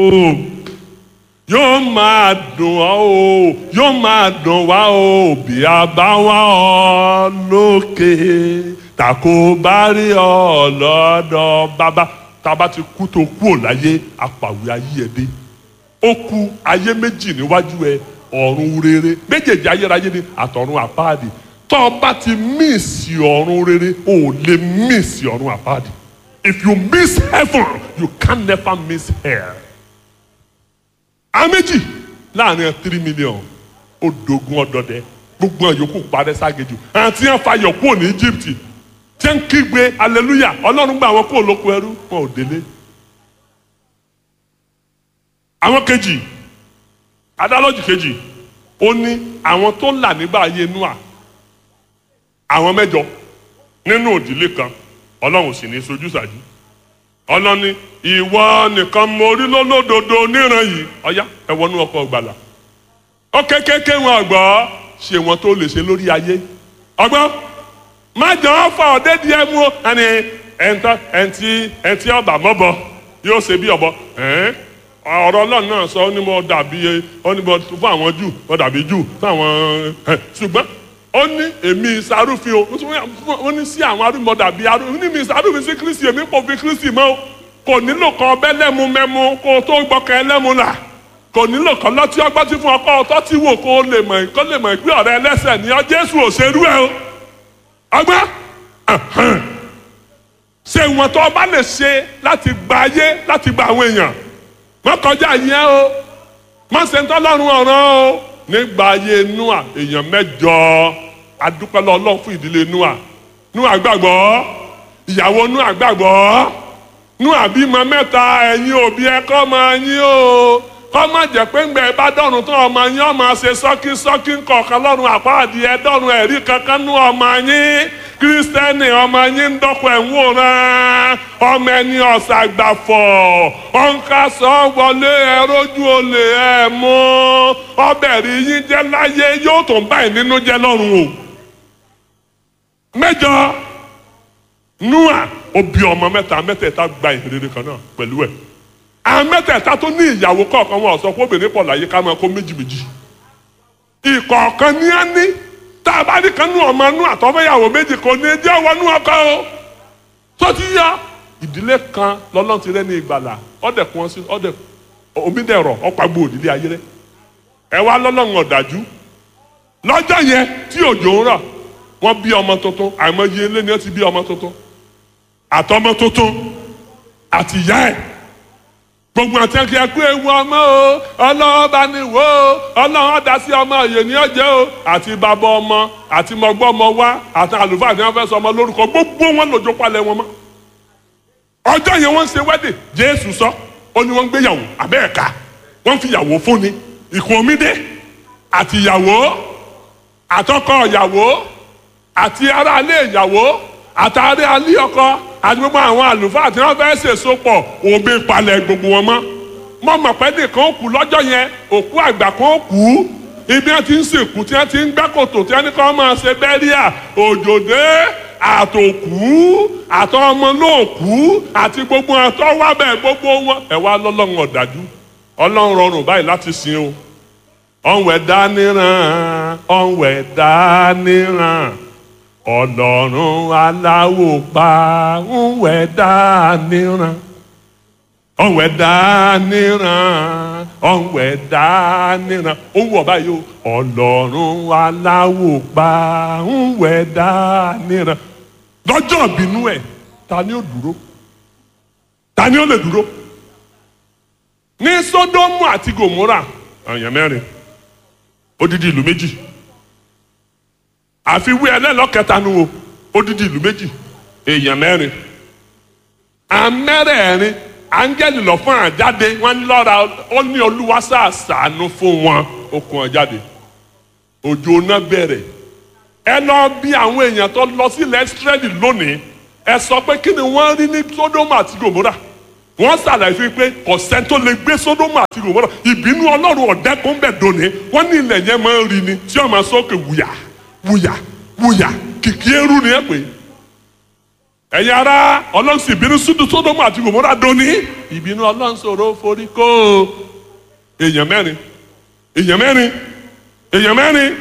yóò máa dùn ọ́ o yóò máa dùn wá o bí a bá wá ọ lókè tàkó bá rí ọ lọ́dọ̀ bàbá tába ti kú tó kú ò láyé apàwé ayé ẹ dé ó ku ayé méjì níwájú ẹ ọ̀run rere méjèèjì ayérayé ni àtọ̀run àpáàdì tó o bá ti míìsì ọ̀run rere o ò lè míìsì ọ̀run àpáàdì if you miss heaven you can never miss hell àméjì láàrin three million ó dogun ọdọdẹ gbogbo àwọn yòókù parẹ́ ságejù àti ẹ̀ fàyọ̀ kúrò ní Egypt tí ń kígbe hallelujah ọlọ́run gba àwọn kúrò lóko ẹrú wọn ò délé. àwọn kejì adálọ́jì kejì ó ní àwọn tó là nígbà ayé Nóà àwọn mẹ́jọ nínú òdìlé kan ọlọ́run sì ní sojú sàjú ọlọ́ni ìwọ nìkan mo rí lólódodo níran yìí ọ̀yá ẹ wọnú ọkọ̀ gbàlà ó kékeré wọn ọgbọ́ ṣe wọn tó lè ṣe lórí ayé ọgbọ́n má jọ ọ́ fọ ọ̀dẹ́ díẹ̀ mú o ẹni ẹ̀ńtọ́ ẹ̀ńtí ẹ̀ńtí ọba mọ́bọ yóò ṣe bí ọ̀bọ ọ̀rọ̀ ọlọ́run náà sọ ó ní mo dàbí ó ní mo fún àwọn jù mo dàbí jù fún àwọn ṣùgbọ́n ó ní èmi sarúfin o ó ní sí àwọn arúgbó dàbí arúgbó ní mi sarúfin sí kristi èmi kò fi kristi mọ́ o kò nílò kan ọbẹ̀ lẹ́mu mẹ́mu kó o tó gbọ́kẹ́ ẹlẹ́mu là kò nílò kan lọ́tí ọgbọ́n tí fún ọkọ ọtọ́ tí wò kó o lè mọ̀ kó lè mọ̀ pé ọ̀rẹ́ ẹlẹ́sẹ̀ ni ọ jésù òṣèlú ẹ o ọgbọ́n ṣe ìwọ̀n tó o bá lè ṣe láti gba ayé láti gba àwọn èèyàn má kọjá yẹn o má ṣe ń tọ́lọ́run ọ̀ràn o nígbà ayé Nóà èèyàn mẹ́jọ adúpẹ́lẹ́ ọlọ́run fún ìdílé Nóà Nóà gbàgbọ́ ìyàwó Nóà gbàgbọ́ Nóà bímọ mẹ́ta ẹ̀yin òbí ẹ kọ́ máa yín o kọ́ má jẹ́ pé ńgbẹ́ bá dọ̀rùn tán ọmọ yín ọmọ ṣe sọ́kí sọ́kí kọ̀ọ̀kan lọ́rùn àpáàdì ẹ dọ̀rùn ẹ̀rí kankan nú ọmọ yín kírísítẹ́nì ọmọ yín ń dọ́kọ̀ ẹ̀ ń wòran ọmọ ẹni ọ̀sàgbàfọ̀ ọ̀nkasọ̀ wọlé ẹrójú olè ẹ̀ mú ọbẹ̀ rí yín jẹ́ láyé yóò tó ń báyìí nínú jẹ́ lọ́rùn o. mẹ́jọ Nóà ó bí ọmọ mẹ́ta mẹ́tẹ̀ẹ̀ta gba ìhìnrere kan náà pẹ̀lú ẹ̀ àwọn mẹ́tẹ̀ẹ̀ta tó ní ìyàwó kọ̀ọ̀kan wọn sọ pé obìnrin pọ̀ láyé ká máa kó méjì méjì ìkọ̀ọ̀kan ní á ní tá a bá ní kan nú ọmọ nú àtọ́fẹ́yàwó méjì kò ní jẹ́ ọwọ́ nú ọkọ o tó ti yá ìdílé kan lọ́lọ́run ti rẹ́ ní ìgbàlà ọ̀dẹ̀ kún ọ sí ọ̀dẹ̀ omídẹ̀rọ̀ ọ̀pàgbò òdìlé ayé rẹ̀ ẹ wá lọ́lọ́run ọ̀dájú lọ́jọ́ yẹn tí òjò ń rọ̀ wọ́n bí ọmọ tuntun àìmọye ilé ni wọ́n ti bí ọmọ tuntun àtọmọ tuntun àti ìyá ẹ̀ gbogbo àti ẹkẹ ẹkú ewu ọmọ o ọlọ́ọ̀bá ni wò ó ọlọ́run ọ̀dà sí ọmọ òye ní ọjẹ́ o àti bàbá ọmọ àti mọ̀gbọ́ ọmọ wa àti àlùfáà tí wọ́n fẹ́ sọ ọmọ lórúkọ gbogbo wọn lòjó palẹ̀ wọn mọ́. ọjọ́ yẹn wọ́n ń ṣe wẹ́dẹ̀ jésù sọ ó ní wọ́n ń gbéyàwó abẹ́ẹ̀ka wọ́n fi ìyàwó fúnni ìkùn omídé àti ìyàwó àtọkọ ìyàwó àti aráalé ìyàwó àtàrí alé ọkọ àti gbogbo àwọn àlùfáà tí wọ́n fẹ́ẹ́ ṣèso pọ̀ òbí palẹ̀ gbogbo wọn mọ́ mọ mọ̀ pé nìkan ó kú lọ́jọ́ yẹn òkú àgbà kan ó kú ibi wọn ti ń sìnkú tí wọn ti ń gbẹ́ kòtò tí wọn ní kọ́ máa ṣe bẹ́ríà òjòdè àtòkú àtọmọ lóòkú àti gbogbo àtọwábẹ̀ gbogbo wọn ẹ wá lọ́lọ́run ọ̀dájú ọlọ́run rọrùn báyìí láti sìn o ọ̀nwẹ̀ dáníran ọ̀nwẹ̀ dáníran ọlọ́run aláwò pa ńwẹ̀ dáníran ọ̀nwẹ̀ dáníran ọ̀nwẹ̀ dáníran ó wọ̀ báyìí o ọlọ́run aláwò pa ńwẹ̀ dáníran lọ́jọ́ ìbínú ẹ̀ ta ni ó dúró ta ni ó lè dúró ní Sódómù àti Gòmórà èèyàn mẹ́rin odidi ìlú méjì àfiwé ẹlẹ́lọ́kẹta nu o odidi ìlú méjì èèyàn mẹ́rin amẹ́rẹ̀ẹ̀rin áńgẹ́lì lọ fún àjáde wọ́n ní lọ́ra ó ní olúwa sàṣàánú fún wọn ó kún ọ jáde òjò náà bẹ̀rẹ̀ ẹ lọ bí àwọn èèyàn tó lọ sílẹ̀ Ísírẹ́lì lónìí ẹ sọ pé kí ni wọ́n rí ní Sódómù àti Gòmórà wọ́n ṣàlàyé fún pé ọ̀sẹ̀ tó lè gbé Sódómù àti Gòmórà ìbínú ọlọ́run ọ̀dẹ́kùn bẹ̀ dòní wọ́n ní ilẹ̀ yẹn máa ń rí ni tí wọ́n máa sókè wùyà wùyà wùyà kìkì eru ni ẹ pé ẹ̀yin ará ọlọ́run sì bínú súdù sódómù àti gòmórà dóní ìbínú ọlọ́run sọ̀rọ̀ forí kó èèyàn mẹ́rin èèyàn mẹ́rin èèyàn mẹ́rin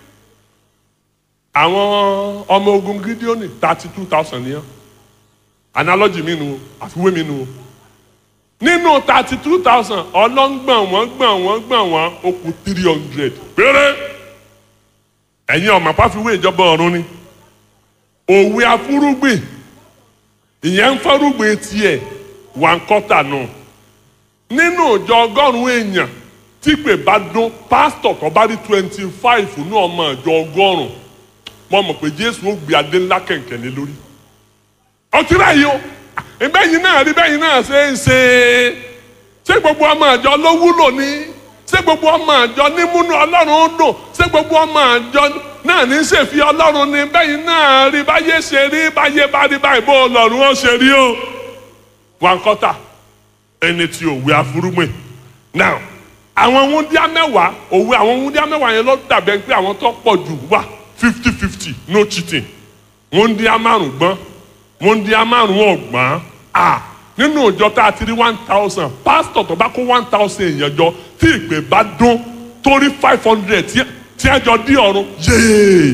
àwọn ọmọ ogun gídíọ́nì thirty two thousand nìyẹn analogy mi nu o àfiwé mi nu o nínú thirty two thousand ọlọ́ngbọ̀n wọ́n gbọ̀n wọ́n gbọ̀n wọ́n ó kù three hundred péré ẹ̀yin ọ̀mà pàfiwé ìjọba ọ̀run ni òwe afúrúgbìn ìyẹn ń fọ́rúgbìn tiẹ̀ wà ń kọ́tà nù nínú ìjọ ọgọ́rùn-ún èèyàn tí pè bá dún pásítọ̀ tó bá rí twenty five ní ọmọ ìjọ ọgọ́rùn-ún mo mọ̀ pé jésù ó gbé adé ńlá kẹ̀kẹ́ lé lórí ọtí báyìí o ìbẹ́yìn náà rí bẹ́yìn náà ṣe ń ṣe ṣé gbogbo ọmọ àjọ ló wúlò ní ṣé gbogbo ọmọ àjọ ní múnú ọlọ́run dùn ṣé gbogbo ọmọ àjọ náà ní ṣèfi ọlọ́run ní bẹ́yìn náà rí báyé ṣe rí báyé bá rí báyìí bó ọlọ́run ó ṣe rí o wọn kọ́tà ẹni tí òwe afúrúmọ̀ now àwọn wúndíá mẹ́wàá òwe àwọn wúndíá mẹ́wàá yẹn ló dàbẹ̀ pé àwọn tó pọ̀ jù wà fifty fifty no cheating wúndíá márùn gbọ́n wúndíá márùn ọ̀gbọ́n à nínú ìjọ tá a ti rí one thousand pásítọ̀ tó bá kó one thousand èèyàn jọ tí ìpè bá dún torí five hundred tí a jọ dí ọ̀run yéé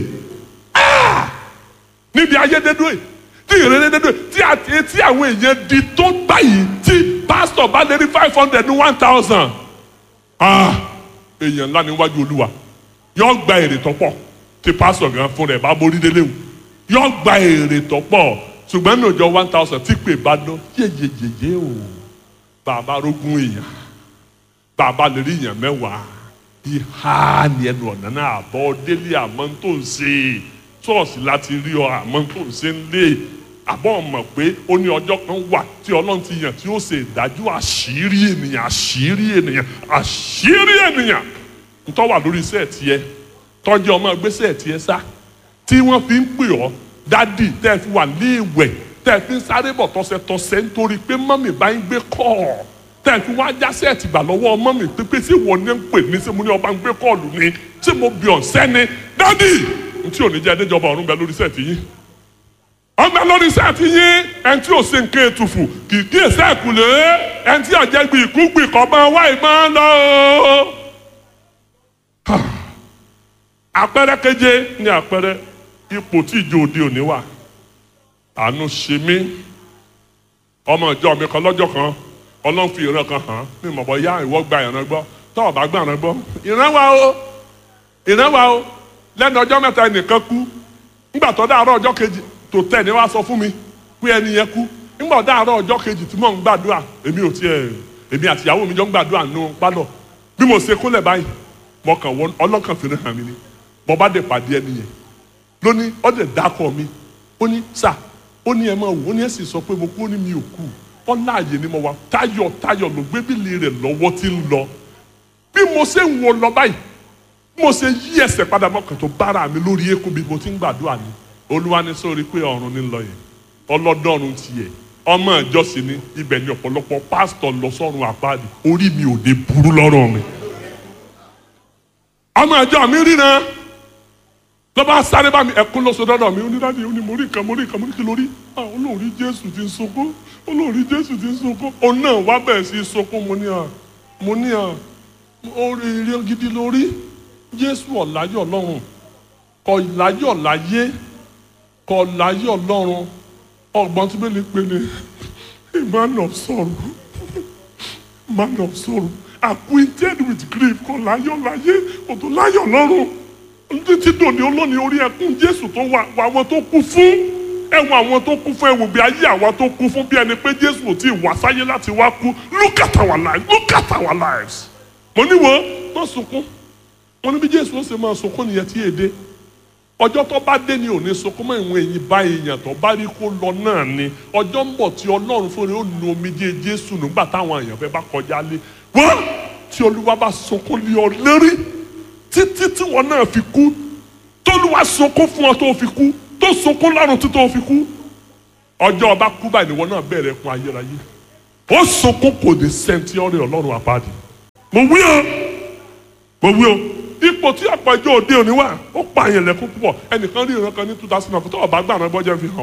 níbi ayédèdúró yìí tí ìrere dédúró tí tí àwọn èèyàn di tó báyìí tí pásítọ̀ bá lè rí five hundred ní one thousand èèyàn ńlá níwájú olúwa yóò gba èrè tó pọ̀ tí pásítọ̀ gan fún rẹ̀ bá borí délé wù yóò gba èrè tó pọ̀ ṣùgbọ́n ní ọjọ́ one thousand tí pè bá dán yéyeyeye o bàbá rógún èèyàn bàbá lè rí èèyàn mẹ́wàá ìhà ni ẹnu ọ̀nà náà àbọ̀ délé àmọ́ tó ń ṣe ṣọ́ọ̀ṣì láti rí ọ àmọ́ tó ń ṣe ń lé àbọ̀ mọ̀ pé ó ní ọjọ́ kan wà tí ọlọ́run ti yàn tí ó ṣe ìdájọ́ àṣírí ènìyàn àṣírí ènìyàn àṣírí ènìyàn ntọ́ wà lórí iṣẹ́ tiẹ̀ tọ́jú ọmọ gbèsè tiẹ̀ sá tí wọ́n fi ń pè ọ́ dádì tẹ́ ẹ fi wà ní ìwẹ̀ tẹ́ ẹ fi ń sáré bọ̀ tọ́sẹ̀tọ́sẹ̀ nítorí pé mọ́mì bá ń gbé kọ́ tẹ́ ẹ fi wá jásẹ̀ ẹ̀tìgbà lọ́wọ́ mọ́mì pípé sí ìwọ ní ń pè mí sí mo ní ọba ń gbé kọ́ọ̀lù ni tí mo bì ọ̀ sẹ́ni dádì ntí ò ní jẹ́ ẹdẹ́jọba ọ̀run bẹ lórí sẹ́ẹ̀tì yín ọgbà lórí sẹ́ẹ̀tì yín ẹni tí ò ṣe nǹkan ètùfù kì í kí èsì ẹ̀kúlé ẹni tí àjẹgbì ìkúgbì kọ́ máa wá ìmọ̀ lọ. àpẹẹrẹ keje ní àpẹẹrẹ ipò tí ìjọ òde òní wà àánú ṣe mí ọmọ ìjọ mi kan lọ́jọ́ kan ọlọ́run fi ìran kan hàn mí mọ̀ bọ́ yá ìwọ gba ìran gbọ́ tọ́wọ́ bá gbà ìran gbọ́ ìran wa o ìran wa o lẹ́nu ọjọ́ mẹ́ta ẹnìkan kú ńgbà tó dáàárọ̀ ọjọ́ kejì tó tẹ̀ ní wá sọ fún mi pé ẹni yẹn kú ńgbà dáàárọ̀ ọjọ́ kejì tí mò ń gbàdúrà èmi ò tiẹ̀ èmi àti ìyàwó mi jọ ń gbàdúrà nù pálọ̀ bí mo ṣe kúnlẹ̀ báyìí mo kàn wọ́n ọlọ́kàn fi hàn mí ni mo bá dé pàdé ẹni yẹn lónìí ọdẹ dákọ mi ó ní sà ó ní ẹ máa wò ó ní ẹ sì sọ pé mo kú ó ní mi ò kú ọlá àyè ni mo wà táyọ̀ táyọ̀ ló gbé bílì rẹ̀ lọ́wọ́ tí ń lọ bí mo ṣe ń wo lọ báyìí mo ṣe yí ẹsẹ̀ padà mọ́kàn tó bára mi lórí eékún bí mo ti ń gbàdúrà ni olúwa ní sórí pé ọ̀run ní lọ yẹn ọlọ́dọ́run tiẹ̀ ọmọ ìjọsìn ni ibẹ̀ ni ọ̀pọ̀lọpọ̀ pásítọ̀ lọ sọ́run àpáàdì orí mi ò dé burú lọ́rùn mi ọmọ ìjọ mi ríran lọ́ba sáré bá mi ẹkún lọ́sọ dọ́dọ̀ mi onídàájú ó ní mo rí nǹkan mo rí nǹkan mo rí kí lórí olóòrí jésù ti ń sunkún olóòrí jésù ti ń sunkún òun náà wá bẹ̀rẹ̀ sí í sunkún mo ní à mo ní à orí ire gidi lórí jésù ọ̀láyọ̀ lọ́run kọ̀ láyọ̀ láyé kọ̀ láyọ̀ lọ́run ọgbọ́n tí bẹ́ẹ̀ lè pè ní a man of sorrow man of sorrow acquainted with grief kọ̀ láyọ̀ láyé kò tó láyọ̀ lọ́run títí dòní olóni orí ẹkún jésù tó wà àwọn tó kú fún ẹwọn àwọn tó kú fún ẹwò bí ayé àwọn tó kú fún bí ẹni pé jésù ò tí ì wá sáyé láti wá kú look at our lives look at our lives. mo ní wo má sunkún mo ní bí jésù ó ṣe máa sunkún nìyẹn tí èdè ọjọ́ tó bá dé ni ò ní sunkún mọ́ ìwọ̀n èyí bá èèyàn tó bá rí kó lọ náà ni ọjọ́ ń bọ̀ tí ọlọ́run fúnra ó nu omijé jésù nígbà táwọn èèyàn fẹ́ bá kọjá lé wọ́n tí olúwa bá sunkún lé ọ lérí títí tí wọn náà fi kú tólúwa sunkún fún ọ tó fi kú tó sunkún lọ́rùn tí tó fi kú ọjọ́ ọba kú báyìí ni wọn náà bẹ̀rẹ̀ kún ayérayé ó sunkún kò ní sẹ́ńtì ọ̀rẹ́ ọlọ́run àpáàdì mo wí o mo wí o ipò tí àpọ̀jọ́ òde òní wà ó pa àyàn lẹ́kún púpọ̀ ẹnìkan rí ìran kan ní two thousand and four tó ọba gbà náà bọ́jẹ́ fi hàn ọ́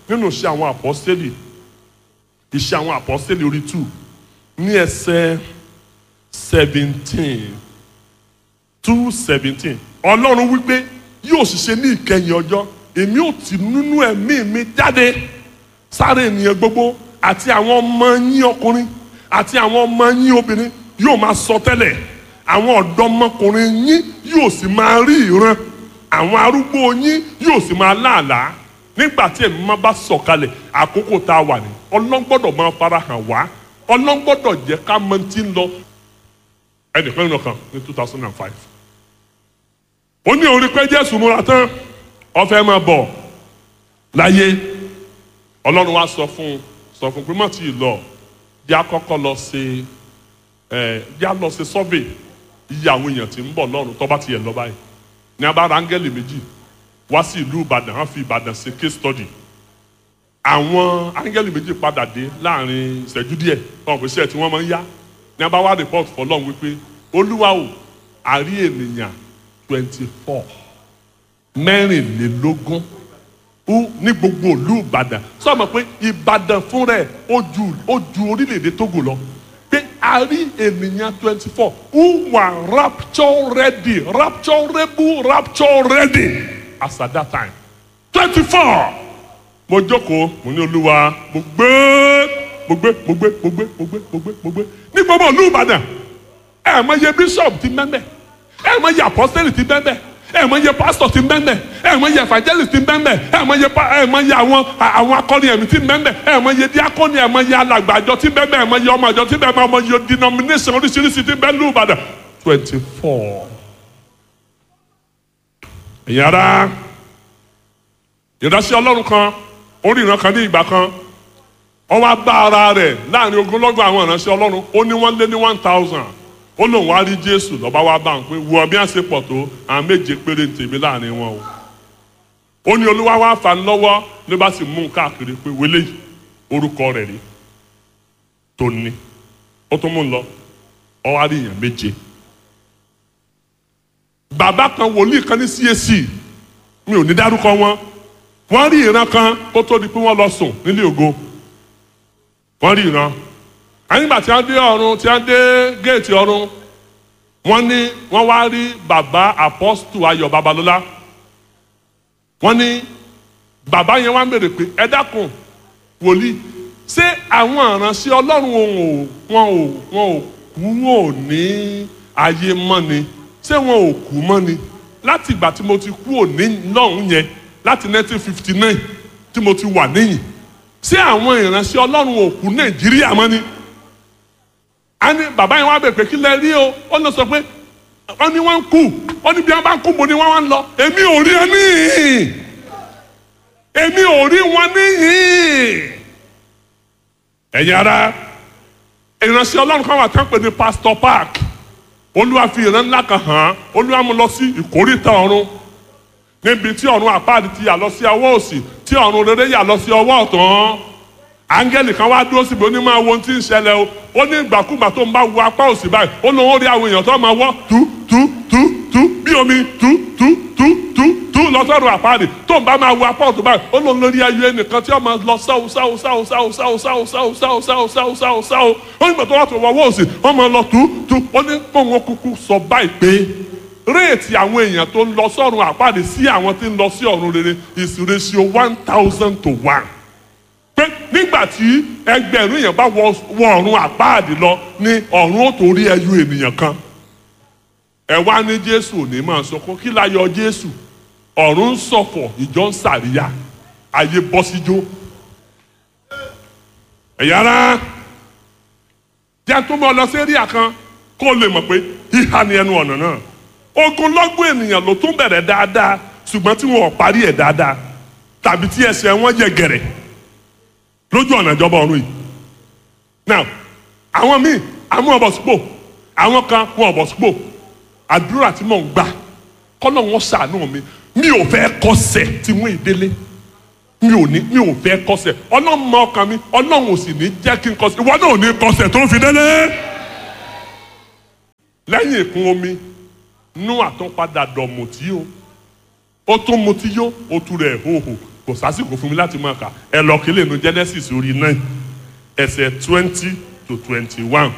nínú iṣẹ́ àwọn àpọ́sítélì iṣẹ́ àwọn àpọ́sítélì orí two ní ẹsẹ̀ seventeen two seventeen ọlọ́run wípé yóò ṣiṣẹ́ ní ìkẹyìn ọjọ́ èmi ò tì nínú ẹ̀mí mi jáde sáré ènìyàn gbogbo àti àwọn ọmọ yín ọkùnrin àti àwọn ọmọ yín obìnrin yóò máa sọ tẹ́lẹ̀ àwọn ọ̀dọ́mọkùnrin yín yóò sì máa rí ìran àwọn arúgbó yín yóò sì máa láàlá nígbà tí ẹ̀mí máa bá sọ̀kalẹ̀ àkókò tá a wà ní ọlọ́run gbọ́dọ̀ máa farahàn wá ọlọ́run gbọ́dọ̀ jẹ́ ká mọ tí ń lọ ẹnìkan nínú kan ní two thousand and five ó ní orí pé jésù múra tán ó fẹ́ máa bọ̀ láyé ọlọ́run wá sọ fún sọ fún pé má tí ì lọ jẹ́ àkọ́kọ́ lọ ṣe ẹ̀ jẹ́ à lọ ṣe survey iye àwọn èèyàn tí ń bọ̀ lọ́run tó bá ti yẹ lọ báyìí ní abára áńgẹ́lì méjì wá sí ìlú ìbàdàn wọ́n fi ìbàdàn ṣe case study àwọn áńgẹ́lì méjì padà dé láàrin ìṣẹ́jú díẹ̀ wọn kò ṣe ẹ̀ tí wọ́n máa ń yá ní abáwá report fọlọ́run wípé olúwa o àrí ènìyàn twenty four mẹ́rìnlélógún ó ní gbogbo ìlú ìbàdàn sọ ma pé ìbàdàn fún rẹ̀ ó ju ó ju orílẹ̀-èdè tógò lọ pé a rí ènìyàn twenty four who were rapture ready rapturable rapture ready as at that time twenty four mo jókòó mo ní olúwa mo gbé mo gbé mo gbé mo gbé mo gbé mo gbé mo gbé ní gbogbo ìlú ìbàdàn ẹ mọ iye bishop ti mẹ́mẹ́ ẹ mọ iye apostolic ti mẹ́mẹ́ ẹ mọ iye pastor ti mẹ́mẹ́ ẹ mọ iye evangelist ti mẹ́mẹ́ ẹ mọ iye ẹ mọ iye àwọn àwọn akọrin ẹ̀mí ti mẹ́mẹ́ ẹ mọ iye diakoni ẹ mọ iye alàgbàjọ ti mẹ́mẹ́ ẹ mọ iye ọmọ àjọ ti mẹ́mẹ́ ẹ mọ iye denomination oríṣiríṣi ti mẹ́ lù ìbàdàn twenty four. ẹ̀yin ara ìránṣẹ́ ọlọ́run kan orí ìran kan ní ìgbà kan ó wá bá ara rẹ̀ láàrin ogunlọ́gọ̀ àwọn ìránṣẹ́ ọlọ́run ó ní wọ́n lé ní one thousand ó lóun wá rí jésù lọ́ba wá bá ń pé wọ bí wọ́n ṣe pọ̀ tó àwọn méje péré ń tèmi láàrin wọn o ó ní olúwa wá fà ń lọ́wọ́ ló bá sì mú un káàkiri pé wọlé orúkọ rẹ̀ rí tó ní ó tún mú un lọ ó wá rí èèyàn méje bàbá kan wòlíì kan ní CAC mi ò ní dárúkọ wọn wọ́n rí ìran kan kó tó di pé wọ́n lọ sùn nílé ògo wọ́n rí ìran àyìnbá tí wọ́n dé ọ̀run tí wọ́n dé géètì ọ̀run wọ́n ní wọ́n wá rí bàbá apọ́stù ayọ̀ babalọ́lá wọ́n ní bàbá yẹn wá ń bèrè pé ẹ dákun wòlíì ṣé àwọn ìránṣẹ́ ọlọ́run wọn ò wọn ò wọn ò kú wọn ò ní ayé mọ́ ni ṣé wọn ò kú mọ́ ni láti ìgbà tí mo ti kú òní lọ́hùn yẹn láti 1959 tí mo ti wà níyìn ṣé àwọn ìránṣẹ́ ọlọ́run ò kú nàìjíríà mọ́ ni a ní bàbá yẹn wá bẹ̀ pé kí lẹ rí o ó lọ sọ pé wọ́n ní wọ́n ń kú wọ́n ní bí wọ́n bá ń kú mo ní wọ́n wá ń lọ èmi ò rí ẹ níhìn èmi ò rí wọn níhìn ẹ̀yin ara ìránṣẹ́ ọlọ́run kan wà tán pé ní pastor park olúwa fi ìran ńlá kan hàn án olúwa mú lọ sí ìkórìtà ọ̀run níbi tí ọ̀run àpáàdì ti yà lọ sí ọwọ́ òsì tí ọ̀run rere yà lọ sí ọwọ́ ọ̀tún áńgẹ́lì kan wá dúró síbi onímọ̀ àwọn ohun tí ń ṣẹlẹ̀ o ó ní ìgbàkúgbà tó ń bá wo apá òsì báyìí ó lóun ó rí àwọn èèyàn tó máa wọ́ tú tú tú tú bí omi tú tú tú tú tú lọ́sọ̀rọ̀ àpáàdì tó ń bá máa wo apá òsì báyìí ó lóun lórí ayé ẹnìkan tí ó máa lọ sáwó sáwó sáwó sáwó sáwó sáwó sáwó sáwó sáwó sáwó sáwó sáwó ó ní gbàtọ́ wá tó wọ́wọ́ òsì ó máa lọ tú tú ó ní kó wọn kúkú sọ báyìí pé réètì àwọn èèyàn tó ń lọ sọ́run àpáàdé sí àwọn tí ń lọ sí ọ̀run rere is ratio one thousand to one. pé nígbà tí ẹgbẹ̀rún èèyàn bá wọ ọ̀run àpáàdé lọ ní ọ̀run ó tó rí ẹyọ ènìyàn kan. ẹ wá ní jésù ò ní máa sọkún kí la yọ jésù ọ̀run ń ṣọ̀fọ̀ ìjọ ń sàríyá ayé bọ́ síjó. ẹ̀yà ara jẹ́ tó mọ́ lọ sí eréà kan kó lè mọ̀ pé híhá ni ẹnu ọ̀nà náà ogunlọ́gbọ̀n ènìyàn ló tún bẹ̀rẹ̀ dáadáa ṣùgbọ́n tí wọn ò parí ẹ̀ dáadáa tàbí tí ẹsẹ̀ wọn yẹ gẹ̀rẹ̀ lójú ọ̀nà ìjọba ọ̀run yìí. now àwọn míì àwọn ọ̀bọ̀ sípò àwọn kan wọn ọ̀bọ̀ sípò àdúrà tí mò ń gbà kọ́nà wọn ṣàánú mi mi ò fẹ́ kọsẹ̀ tí wọ́n ìdélé mi ò ní mi ò fẹ́ kọsẹ̀ ọlọ́run mọ ọkàn mi ọlọ́run ò sì ní jẹ́ kí n kọsẹ̀ ìwọ náà ò ní kọsẹ̀ tó fi délé lẹ́yìn ìkún omi nú àtúnpadà dọ̀mùtí o ó tún mutí yó ó tu rẹ̀ hóhò kò sásìkò fún mi láti máa kà ẹ lọ kílè nu Genesis orí nine ẹsẹ̀ twenty to twenty one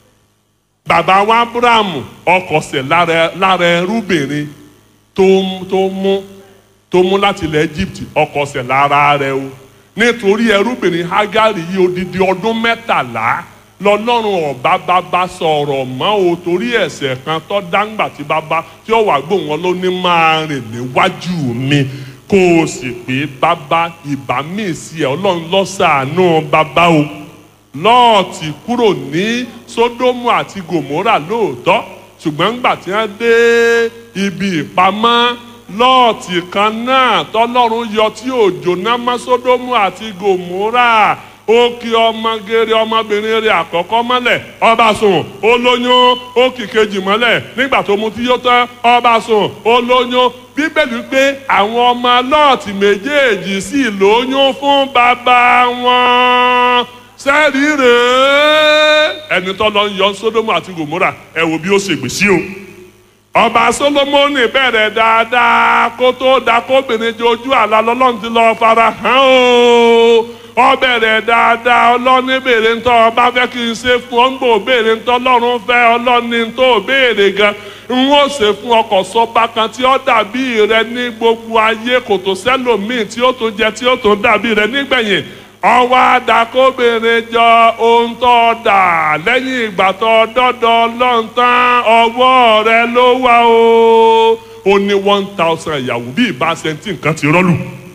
bàbá wa Abrahamu ọkọ̀sẹ̀ lára lára ẹrúbìnrin tó tó mú tó mú láti ilẹ̀ Egypt ọkọ̀sẹ̀ lára rẹ̀ o nítorí ẹrúbìnrin Hagari yìí odidi ọdún mẹ́tàlá lọ́lọ́run ọba bàbá sọ̀rọ̀ mọ́ o torí ẹ̀ṣẹ̀ kan tó dáńgbà tí bàbá tí ó wà gbóhùn wọn ló ní máa rìn níwájú mi kó o sì pé bàbá ìbá mi sí ẹ ọlọ́run lọ́sàánú bàbá o lọ́ọ̀tì kúrò ní sódómù àti gòmórà lóòótọ́ ṣùgbọ́n ńgbà tí wọ́n dé ibi ìpamọ́ lọ́ọ̀tì kan náà tọ́lọ́run yọ tí òjò náà mọ́ sódómù àti gòmórà ó kí ọmọgèrè ọmọbìnrin rẹ̀ àkọ́kọ́ mọ́lẹ̀ ọba sùn ó lóyún ó kì kejì mọ́lẹ̀ nígbà tó mu tí yó tán ọba sùn ó lóyún bíbélì pé àwọn ọmọ lọ́ọ̀tì méjèèjì sì lóyún fún bàbá wọn sẹ́ẹ̀rì rèé ẹni tó lọ ń yọ sódómù àti gòmórà ẹ wo bí ó ṣègbè sí o ọba solomoni bẹ̀rẹ̀ dáadáa kó tó da kóbìnrin jojú àlá lọ́lọ́run ti lọ fara hàn o ọ bẹ̀rẹ̀ dáadáa ọlọ́ni béèrè ń tọ́ ọba fẹ́ kí n ṣe fún ọ ń gbò béèrè ń tọ́ ọlọ́run fẹ́ ọlọ́ni tó béèrè gan n ó ṣe fún ọkọ̀ sọba kan tí ó dàbí rẹ ní gbogbo ayé kò tó sẹ́lòmíì tí ó tún jẹ tí ó tún dàbí rẹ nígbẹ̀yìn ọwọ́ àdàkóbìnrin jọ ohun tó dà lẹ́yìn ìgbà tó dọ́dọ̀ lọ́ntàn ọwọ́ rẹ ló wà o ó ní one thousand ìyàwó bí ìbá sẹ́ńtì nǹkan ti rọ́lù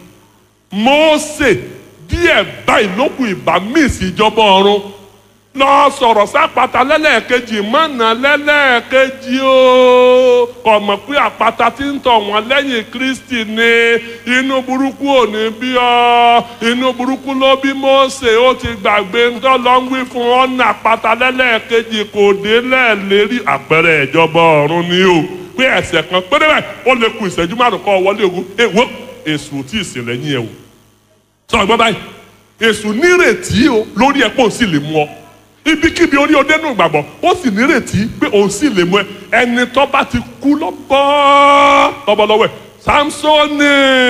Mósè díẹ̀ báyìí ló kù ìbá míìsì ìjọba ọ̀run lọ sọ̀rọ̀ sápàtà lẹ́lẹ́ẹ̀kejì mọ̀nà lẹ́lẹ́ẹ̀kejì o kò mọ̀ pé àpáta tí ń tọ̀ wọ́n lẹ́yìn Kristi ni inú burúkú ò ní bí ọ inú burúkú ló bí Mósè ó ti gbàgbé ńtọ́ lọ ń wí fún ọ̀nà àpáta lẹ́lẹ́ẹ̀kejì kò dé lẹ́ẹ̀lérí àpẹẹrẹ ìjọba ọ̀run ni o pé ẹ̀ṣẹ̀ kan péré báyìí ó lè ku ìṣẹ́jú márùn kọ́ wọlé ogun èwo èṣù tí ì sìn lẹ́yìn ẹ̀ o sọ ọgbọ́n báyìí èṣù nírètí o lórí ẹ̀ pọ̀ sí lè mú ọ ibikíbi orí ọdẹ nù gbàgbọ́ ó sì nírètí pé òun sì lè mú ẹ ẹni tó bá ti kú lọ́bọ́ lọ́bọ́lọ́wọ́ ẹ̀ Samsoni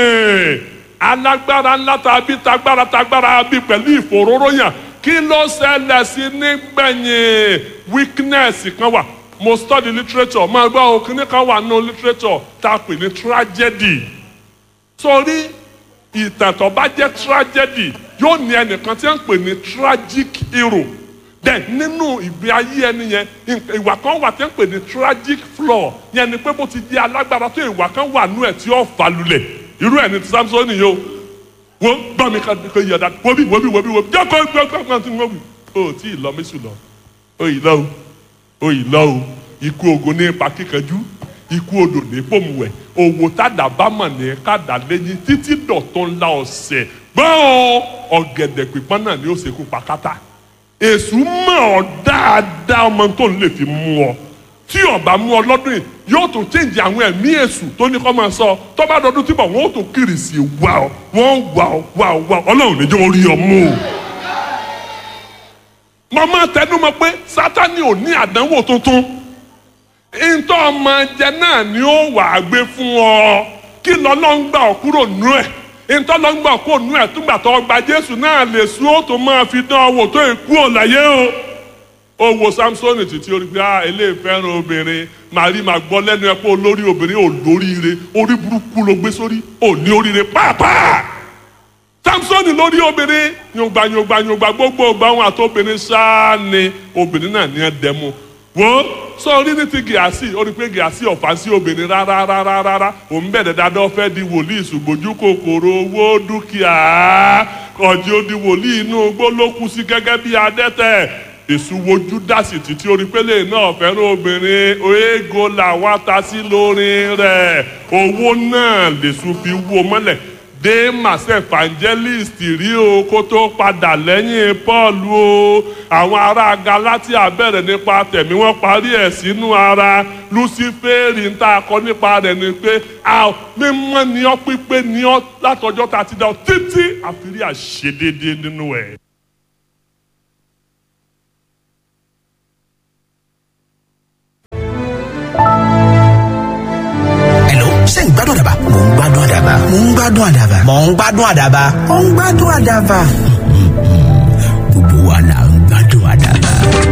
alágbára ńlá tàbí tagbára tagbára bí pẹ̀lú ìfòróróyàn kí ló ṣẹlẹ̀ sí nígbẹ̀yìn weakness kan wà mo study literature máa gbọ́ àwọn kìnnì kan wà nínú literature tá a pè ní tragedy sórí ìtàn tó bá jẹ́ tragedy yóò ní ẹnìkan tí wọ́n ń pè ní tragic hero then nínú ìgbé ayé ẹni yẹn ìwà kan wà tí wọ́n ń pè ní tragic flaw yẹn ni pé bó ti di alágbára tó ìwà kan wà nú ẹ̀ tí ó fà lulẹ̀ irú ẹ̀ ní ti Samson yìí o wọ́n gbọ́ mi ká kó yọ̀dá wọ́bí wọ́bí wọ́bí wọ́bí jẹ́ kó gbọ́ gbọ́ gbọ́ tí wọ́n wí. o tí ì lọ mẹ́sùn lọ o ì lọ o o ì lọ o ikú ogun ní ipa kíkanjú ikú odò ní pòmùwẹ̀ òwò tàdà bá mọ̀ ní kàdà lẹ́yìn títí dọ̀tún ńlá ọ̀sẹ̀ gbọ́n ọ̀gẹ̀dẹ̀ pípọ́n náà ni ó ṣekú pa kátà èṣù mọ̀ ọ́ dáadáa ọmọ tó ń lè fi mú ọ tí ọba mú ọ lọ́dún yìí yóò tún change àwọn ẹ̀mí èṣù tó ní kọ́ máa sọ tó bá dọdún tí bọ̀ wọ́n ó tún kiri sí i wá ọ wọ́n wà ọ wà ọ wà ọ ọlọ́run níjọ́ orí ọ mú o. mo máa tẹnu mọ́ pé sátani ò ní àdánwò tuntun ntọ́ ọmọ jẹ náà ni ó wà á gbé fún ọ kí lọ́lọ́ ń gbà ọ kúrò nú ẹ̀ ntọ́lọ́ngbà kò nú ẹ̀ túgbà tó gba jésù náà lè sún ó tó máa fi dán owó tó ìkú òláyé o. ó wo samsoni títí orí pé ah eléyìí fẹ́ràn obìnrin màrí màá gbọ́ lẹ́nu ẹ̀ pé olórí obìnrin ò lóríire orí burúkú ló gbé sórí ò ní oríire pàápàá. samsoni lórí obìnrin yòǹgbà yòǹgbà yòǹgbà gbogbo ọgbà wọn àti obìnrin sáà ni obìnrin náà ní ẹ dẹmu wo sọ orí ní ti gíàsì ó rí pé gíàsì ọ̀fà sí obìnrin rárá rárá rárá òun bẹ̀rẹ̀ dáadáa fẹ́ di wòlíì ṣùgbọ́jú kòkòrò owó dúkìá ọ̀jẹ̀ ó di wòlíì inú igbó ló kú sí gẹ́gẹ́ bí adẹ́tẹ̀ èṣù wojú dásì títí orí pélé náà fẹ́ràn obìnrin oégo làwọn ata sí lórí rẹ̀ owó náà lèṣù fi wó mọ́lẹ̀ demas evangelist rí o kó tó padà lẹ́yìn paul o àwọn ará galatia bẹ̀rẹ̀ nípa tẹ̀mí wọ́n parí ẹ̀ sínú ara lucifere ń tà kọ́ nípa rẹ̀ ni pé a mímọ́ ni ọ́ pípé ni ọ́ látọjọ́ tá a ti dá ọ títí àfírí àṣedédé nínú ẹ̀. Hello, ṣé ń gbádùn àdàbà mò ń gbádùn àdàbà mò ń gbádùn àdàbà mò ń gbádùn àdàbà mò ń gbádùn àdàbà. gbogbo wa là ń gbádùn àdàbà.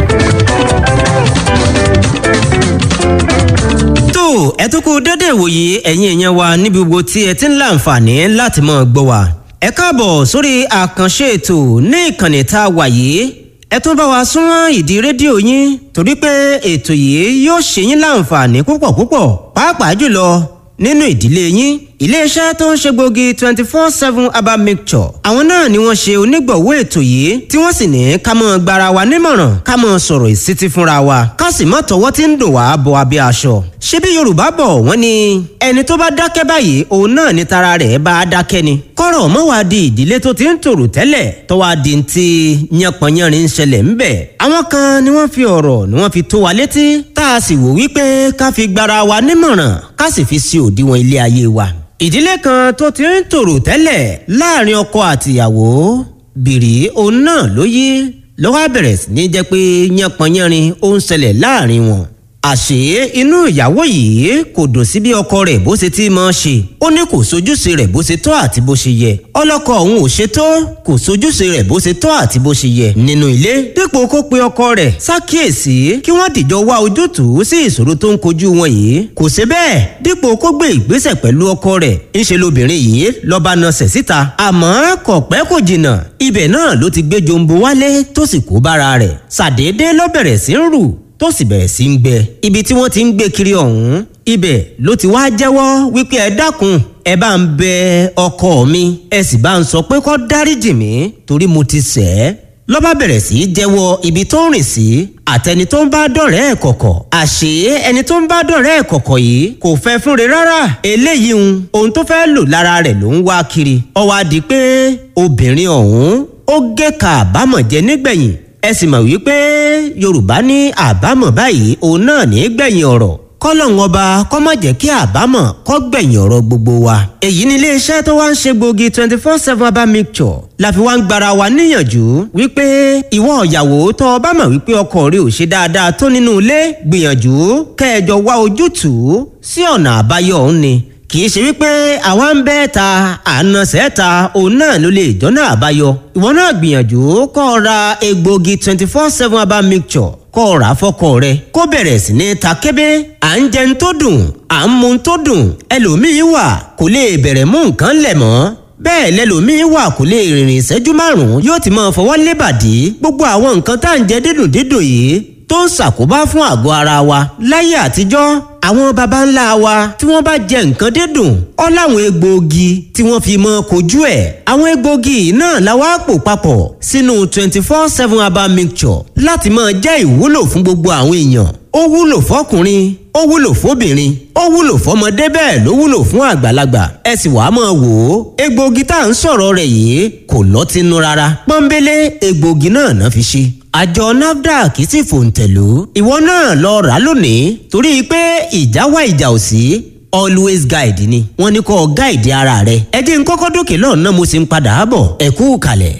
tó ẹ tún kú dédé ìwòye ẹ̀yin èèyàn wa níbi gbogbo tí ẹ ti ń láǹfààní láti máa gbọ́ wa. ẹ káàbọ̀ sórí àkànṣe ètò ní ìkànnì tá a wà yìí ẹ tún bá wa súnmọ́ ìdí rédíò yín torí pé ètò yìí yóò ṣe yín láǹfààní púpọ̀ púpọ̀ pàápàá jùlọ nínú ìdílé yín iléeṣẹ́ tó ń ṣe gbòógì twenty four seven herbal mixture àwọn náà ni wọ́n ṣe onígbọ̀wọ́ ètò yìí tí wọ́n sì ní ká mọ́ gbara wa nímọ̀ràn ká mọ́ sọ̀rọ̀ ìsítí fúnra wa ká sì mọ́ tọwọ́ tí ń dò wá bọ abẹ́ aṣọ. ṣebí yorùbá bọ̀ wọ́n ní ẹni tó bá dákẹ́ báyìí òun náà ni tara rẹ̀ bá a dákẹ́ ni. kọ́rọ̀ mọ́ wá di ìdílé tó ti ń tòrò tẹ́lẹ̀ tó wá di ti yánpọnyánrin ń ṣẹlẹ̀ ńbẹ̀. àwọn kan ni wọ́n fi ọ̀rọ̀ ni wọ́n fi tó wa létí tá a sì wò wípé ká fi gbara wa nímọ̀ràn ká sì fi sí òdiwọ̀n ilé ayé wa ìdílé kan tó ti ń tòrò tẹ́lẹ̀ láàrin ọkọ àtìyàwó bìrì òun náà ló yí lọ́wọ́ bẹ̀rẹ̀ sí ní jẹ́ pé yánpọnyánrin ó ń ṣẹlẹ̀ láàrin wọn. àṣé inú ìyàwó yìí kò dùn sí bí ọkọ rẹ̀ bó ṣe ti máa ṣe ó ní kò sojúṣe rẹ̀ bó ṣe tọ́ àti bó ṣe yẹ ọlọ́kọ òun ò ṣe tó kò sojúṣe rẹ̀ bó ṣe tọ́ àti bó ṣe yẹ nínú ilé dípò kó pe ọkọ rẹ̀ ṣàkíyèsí kí wọ́n dìjọ wá ojútùú sí ìṣòro tó ń kojú wọn yìí kò ṣe bẹ́ẹ̀ dípò kó gbé ìgbésẹ̀ pẹ̀lú ọkọ rẹ̀ ńṣe lobìnrin yìí lọ́ba nasẹ̀ síta àmọ́ kò pẹ́ kò jìnnà ibẹ̀ náà ló ti gbé jombo wálé tó sì kó bára rẹ̀ ṣàdédé ló bẹ̀rẹ̀ sí ń rù tó sì bẹ̀rẹ̀ sí ń gbẹ ibi tí wọ́n ti ń gbé kiri ọ̀hún ibẹ̀ ló ti wá jẹ́wọ́ wípé ẹ dákun ẹ bá ń bẹ ọkọ mi ẹ sì bá ń sọ pé kó dáríjì mí torí mo ti ṣẹ̀ ẹ́ lọ́ba bẹ̀rẹ̀ sí í jẹ́wọ́ ibi tó ń rìn sí àtẹni tó ń bá dọ̀rẹ́ ẹ̀ kọ̀kọ̀ àṣé ẹni tó ń bá dọ̀rẹ́ ẹ̀ kọ̀kọ̀ yìí kò fẹ́ fúnre rárá eléyìí ń ohun tó fẹ́ lò lára rẹ̀ ló ń wá kiri ó wá di pé obìnrin ọ̀hún ó gé ka àbámọ̀ jẹ nígbẹ̀yìn ẹ sì mọ̀ wípé yorùbá ní àbámọ̀ báyìí òun náà ní gbẹ̀yìn ọ̀rọ̀ kọ́lọ́hún ọba kọ́ má jẹ́ kí àbámọ̀ kọ́ gbẹ̀yìn ọ̀rọ̀ gbogbo wa. èyí ni iléeṣẹ́ tó wá ń ṣe gbòógì twenty four seven herbal mixture la fi wá ń gbara wa níyànjú wípé ìwọ ìyàwó tó o bá mọ̀ wípé ọkọ rẹ ò ṣe dáadáa tó nínú ilé gbìyànjú kẹjọ wá ojútùú sí ọ̀nà àbáyọ òun ni kì í ṣe wípé àwa ń bẹ́ ta àna sẹ́ta òun náà ló lè jọ́nà àbáyọ ìwọ náà gbìyànjú kọ́ ọ ra egbògi twenty four seven herbal mixture kọ́ ọ rà á fọ́kọ rẹ kó bẹ̀rẹ̀ sí ní ta kébé à ń jẹun tó dùn à ń mu tó dùn ẹlòmíín wà kò lè bẹ̀rẹ̀ mú nǹkan lẹ̀ mọ́ bẹ́ẹ̀ lẹ́lòmíín wà kò lè rìnrìn ìṣẹ́jú márùn-ún yóò ti máa fọwọ́ lébàdí gbogbo àwọn nǹkan tá à ń jẹ dídùn dídùn yìí tó ń ṣàkóbá fún àgọ́ ara wa láyé àtijọ́ àwọn baba ńlá wa tí wọ́n bá jẹ nǹkan dídùn ọ́ láwọn egbòogi tí wọ́n fi mọ́ kojú ẹ̀ àwọn egbòogi náà la wá pò papọ̀ sínú twenty four seven herbal mixture láti máa jẹ́ ìwúlò fún gbogbo àwọn èèyàn ó wúlò fọkùnrin ó wúlò fóbìnrin ó wúlò fọmọdé bẹ́ẹ̀ ló wúlò fún àgbàlagbà ẹ sì wàá máa wò ó egbòogi tá à ń sọ̀rọ̀ rẹ̀ yìí kò lọ́tínú rárá pọ́nbélé egbòogi náà náà fi ṣe àjọ nafdac sì fòǹtẹ̀lú ìwọ náà lọ rà lónìí torí pé ìjà wá ìjà ò sí always guide ni wọ́n ní kó guide ara rẹ ẹ jẹ́ n kọ́kọ́ dókè lọ́nà mo sì ń padà bọ̀ ẹ kú kalẹ̀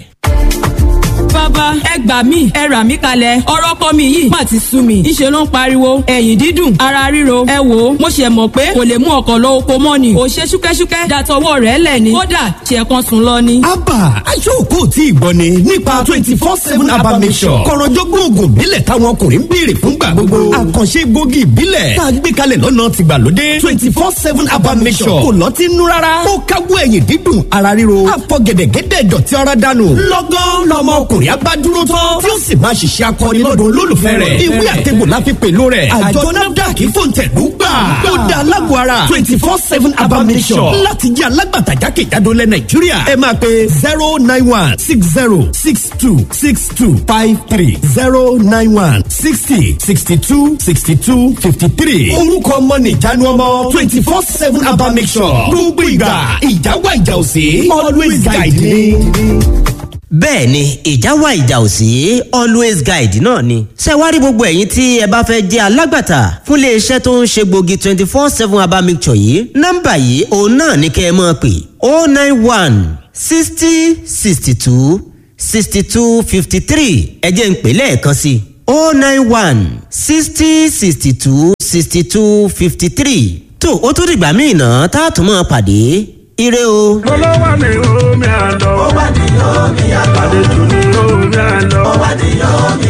bàbá ẹ gbà mí ẹ rà mí kalẹ̀ ọ̀rọ̀ kọ́ mi yìí má ti sú mi ìṣe ló ń pariwo ẹ̀yìn dídùn ara ríro ẹ wò ó mo ṣe mọ̀ pé kò lè mú ọkọ̀ lọ oko mọ́ ni ò ṣe ṣúkẹ́ṣúkẹ́ dàtọwọ́ rẹ̀ lẹ̀ ni kódà ṣe kan sùn lọ ni. abba aṣọ́ọ̀kù tí ì gbọ́ ni nípa twenty four seven abba mission kọ̀rọ̀jọ́gbọ́n oògùn ìbílẹ̀ táwọn ọkùnrin ń béèrè fúngbà gbogbo àkànṣe gbòógì ìbílẹ̀ tá a gbé kalẹ̀ lọ́nà tìgbàlódé twenty four seven abba mission kò lọ́tí nú rárá ó káwọ́ ẹ̀yìn dídùn ara ríro àfọ̀gẹ̀dẹ̀gẹ̀dẹ̀ dọ̀tí ara dànù lọ́gán lọ́mọ ọkùnrin abádúró tán tí ó sì máa ṣiṣẹ́ akọni lọ́dún olólùfẹ́ rẹ̀ ìwé àtẹ̀gbò la fi pèlò rẹ̀ àjọ nafdac fòǹtẹ̀lú gbà ó da alágbó ara twenty four seven abamisọ̀ láti jẹ́ alágbàtà jákèjádò lẹ̀ nàìjíríà ẹ máa pe zero nine one six zero six two six two five three zero nine one sixty sixty two sixty two fifty three orúkọ ọmọ nìjánu ọmọ twenty four seven abamisọ̀ gbogbo ìgbà ìjà wà ìjà òsè always guide me bẹ́ẹ̀ ni ìjà wà ìjà ò sí always guide náà ni. ṣé wá rí gbogbo ẹ̀yin tí ẹ bá fẹ́ jẹ́ alágbàtà fún iléeṣẹ́ tó ń ṣe gbòógì twenty four seven herbal mixture yìí nọ́mbà yìí òun náà ní kẹ́ ẹ máa pè oh nine one sixty sixty two sixty two fifty three ẹ jẹ́ ń pè lẹ́ẹ̀kan sí i oh nine one sixty sixty two sixty two fifty three tó o tún dìgbà míì náà tá a tún máa pàdé ire o. olówó ni omi àlọ́. ó wà ní omi àlọ́. àlejò ni omi àlọ́. ó wà ní omi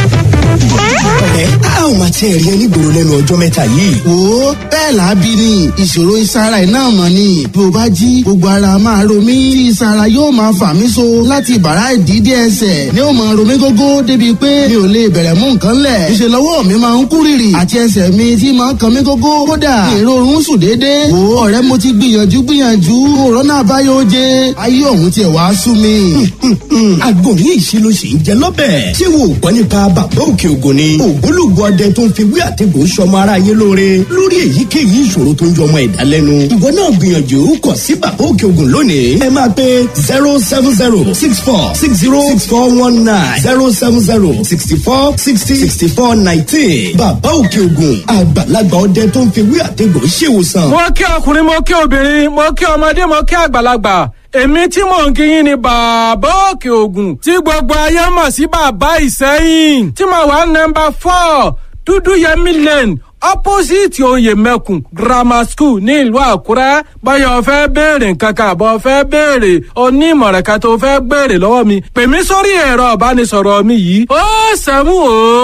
ẹ a ò máa tiẹ̀ rí ẹ nígboro lẹ́nu ọjọ́ mẹ́ta yìí. wo bẹ́ẹ̀ lábí ni ìṣòro ìsara ẹ̀ náà mọ̀ ni bí o bá jí gbogbo ara máa ro mí tí ìsara yóò máa fà mí so láti bàrá ìdídé ẹsẹ̀ ni ó máa ro mí gógó débi pé mi ò lè bẹ̀rẹ̀ mú nǹkan lẹ̀ ìṣe lọ́wọ́ mi máa ń kú rìrì àti ẹsẹ̀ mi tí máa ń kan mí gógó kódà ìrorun sùn déédéé wo ọ̀rẹ́ mo ti gbìyànjú gbìyànjú òrónà àbáyọ oje ayé ọ̀hún tiẹ̀ wá sú mi. àgbọ̀nrín ìṣirò sì ń jẹ lọ́bẹ̀. ṣé wo ò gbọ́ nípa bàbá òkè ògùn ni. ògbólógbò ọdẹ tó ń fi wí àtẹ̀gùn sọmọ aráyé lóore lórí èyíkéyìí ìṣòro tó ń jọmọ ẹ̀dá lẹ́nu. ìwọ náà gbìyànjú kàn sí bàbá òkè ògùn lónìí. ẹ máa pe zero seven zero six four six zero six four one nine zero seven zero sixty four sixty sixty four nineteen. bàbá òkè ògùn àgbàlagbà ọdẹ tó ń fi wí àtẹ̀gùn ṣèwòsàn. mo kí ọkùnrin mo kí obìnrin mo kí ọmọdé mo kí àgbàlagbà èmi tí mò ń kíyìn ni bàbá òkè ògùn tí gbogbo ayé mọ̀ sí bàbá ìsẹ́yìn tí mo wà nọmba four dúdú yẹmí lane opposite oyè mẹ́kùn grammar school ní ìlú àkúrẹ́ báyọ̀ fẹ́ béèrè nǹkan kan àbọ̀ fẹ́ béèrè onímọ̀ràn kan tó fẹ́ béèrè lọ́wọ́ mi pè mí sórí ẹ̀rọ ìbánisọ̀rọ̀ mi yìí ó sẹ́mu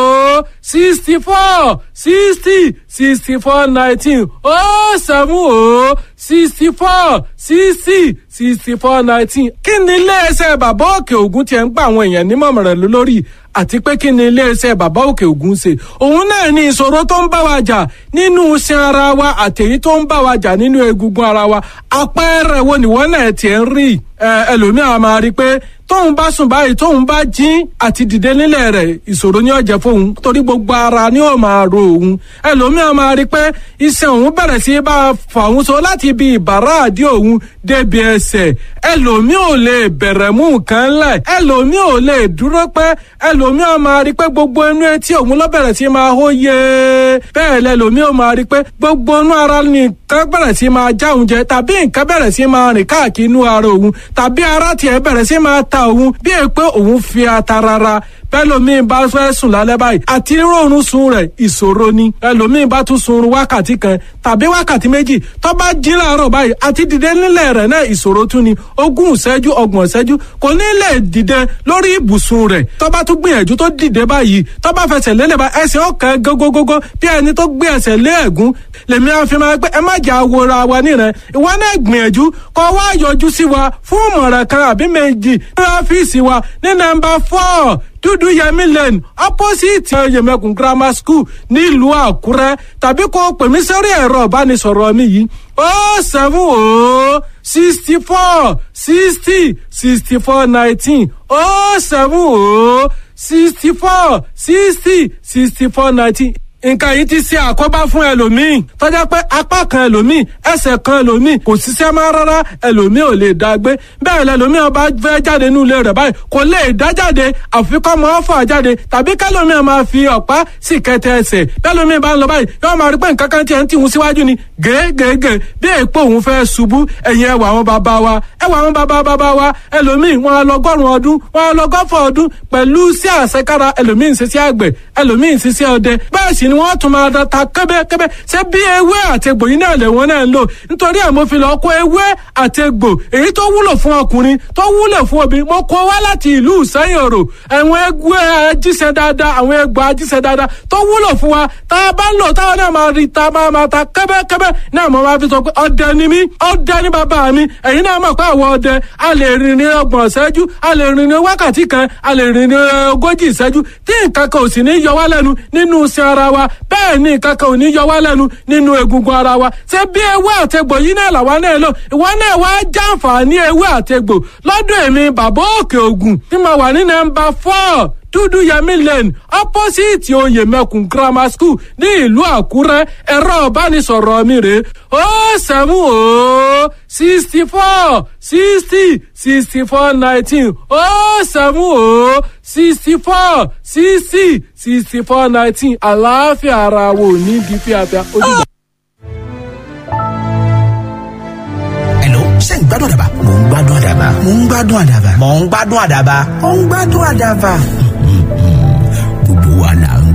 ó sixty four sixty sixty four nineteen ó sẹ́mu ó sixty four sixty sixty four nineteen kí ni iléeṣẹ́ bàbá òkè ògùn tiẹ̀ ń gba àwọn èèyàn nímọ̀ràn lórí àti pé kí ni iléeṣẹ́ bàbá òkè ògùn ṣe òun náà ní ìṣòro tó ń bá wa jà nínú iṣan ara wa àtẹ̀yí tó ń bá wa jà nínú egungun ara wa àpẹẹrẹ wo nìwọ́n náà tiẹ̀ ń rí ẹlòmíràn máa rí i pé tóun bá sùn báyìí tóun bá jí àti dìde nílẹ̀ rẹ̀ ìṣòro ni ó jẹ́ fóun torí gbogbo ara ni ó máa ro òun ẹlòmíràn máa rí i pé iṣan òun bẹ̀rẹ̀ sí bá a fà òun so láti ibi ìbàrá àdí òun débi ẹsẹ̀ ẹlòmíràn ò lè bẹ̀rẹ̀ mú nǹkan lẹ̀ ẹlòmíràn ò lè dúró pẹ́ ẹlòmíràn máa rí i pé gbogbo inú etí òun ló bẹ̀rẹ̀ sí máa hó yé bẹ́ẹ̀ lẹ́lòmíràn máa rí i pé gbogbo inú ara nìkan bẹ̀rẹ̀ sí máa já òun jẹ tàbí nǹkan bẹ̀rẹ̀ sí máa rìn káàkiri inú ara òun tàbí ara tiẹ̀ bẹ̀rẹ̀ sí máa ta òun bí è pé òun fi ata rara bẹ́lòmíì bá fẹ́ sùn lálẹ́ báyìí àti rọrùn sun rẹ̀ ìṣòro ni ẹlòmíì bá tún sun wákàtí kan tàbí wákàtí méjì tó bá jí láàárọ̀ báyìí àti dìde nílẹ̀ rẹ̀ náà ìṣòro tún ni ogún ìṣẹ́jú ọgbọ̀n ìṣẹ́jú kò ní lè dìde lórí ibùsùn rẹ̀ tó bá tún gbìyànjú tó dìde báyìí tó bá fẹsẹ̀ lélẹ̀ bá ẹsẹ̀ ọ̀kan gógógógó bí ẹni tó gbé ẹsẹ̀ lé ẹ̀gún lèmi á fi máa pé ẹ má jà wòra wa níran ìwọ náà gbìyànjú kó wá yọjú sí wa fún ìmọ̀ràn kan àbí méjì ní ọ́fíìsì wa ní nọ́mbà four dúdú yẹmí lane opposite yẹmẹkùn grammar school nílùú àkúrẹ́ tàbí kó pè mí sórí ẹ̀rọ ìbánisọ̀rọ̀ mi yìí ó seven ó sixty four sixty sixty four nineteen ó seven ó sixty four sixty sixty four nineteen nǹkan yìí ti ṣe àkóbá fún ẹlòmíì tọ́já pé apá kan ẹlòmíì ẹsẹ̀ kan ẹlòmíì kò ṣiṣẹ́ máa rárá ẹlòmíì ò lè dá gbé bẹ́ẹ̀ lẹlòmíì ọba fẹ́ jáde nínú ilé rẹ̀ báyìí kò lè dá jáde àfikọ́ mọ́ fà jáde tàbí kẹlòmíì máa fi ọ̀pá sì kẹtẹ ẹsẹ̀ bẹ́ẹ̀lòmíì bá ń lọ báyìí yóò máa rí pé nǹkan kan tiẹ̀ ń tìhun síwájú ni gègègè bí èèpo òun fẹ́ ṣubú ẹ̀yìn ẹwà àwọn bàbá wa ẹwà àwọn bàbá bàbá wa ẹlòmíì wọn á lọgọ́rùn ọdún wọn á lọgọ́fọ̀ ọdún pẹ̀lú sí àṣekára ẹlòmíì ń ṣiṣẹ́ àgbẹ̀ ẹlòmíì ń ṣiṣẹ́ ọdẹ bẹ́ẹ̀ sì ni wọ́n tún máa da ta kẹ́bẹ́kẹ́bẹ́ ṣé bí ewé àtegbò yìí náà lè wọ́n náà ń lò nítorí ẹ̀ mo fi lọ kó ewé àtegbò èyí tó wúlò fún ọkùnrin tó wúlò fún obìnrin mo kó wá láti ìlú ìsẹ́yìn òrò àwọn ewé ajíṣẹ́ dáadáa àwọn egbò ajíṣẹ́ dáadáa tó wúlò fún wa tá a bá ń lò táwọn náà máa rí ta máa máa ta kẹ́bẹ́kẹ́bẹ́ náà mo máa fi sọ pé ọdẹ ni mí ọdẹ ni bàbá mi ẹ̀yin náà mọ̀ pé àwọn ọdẹ a lè rìn ní ọgbọ̀n ìṣẹ́jú a lè rìn ní wákàtí kan a lè rìn ní ogójì ìṣẹ́jú tí nǹkan kan ò sì ní yọ wá lẹ́nu nínú iṣẹ́ ara wa bẹ́ẹ̀ ní nǹkan kan ò ní yọ wá lẹ́nu nínú egungun ara wa ṣé bí ewé àtegbò yìí náà làwa náà lò ìwọ náà wá jàǹfààní ewé àtegbò lọ́dún èmi bàbá òkè ògùn tí mo wà ní nọ́mbà four dúdú yẹmí lane opposite oyè mẹkùn grammar school ní ìlú àkúrẹ́ ẹ̀rọ ìbánisọ̀rọ̀ mi rè ó sẹ́mu ó sixty four sixty sixty four nineteen ó sẹ́mu ó sixty four sixty sixty four nineteen àlàáfíà ara wo ní di fíafíà ojúbọ. Hello, ṣé ń gbádùn àdàbà? Mò ń gbádùn àdàbà. Mò ń gbádùn àdàbà. Mò ń gbádùn àdàbà. Mò ń gbádùn àdàbà. Gbogbo wa là ń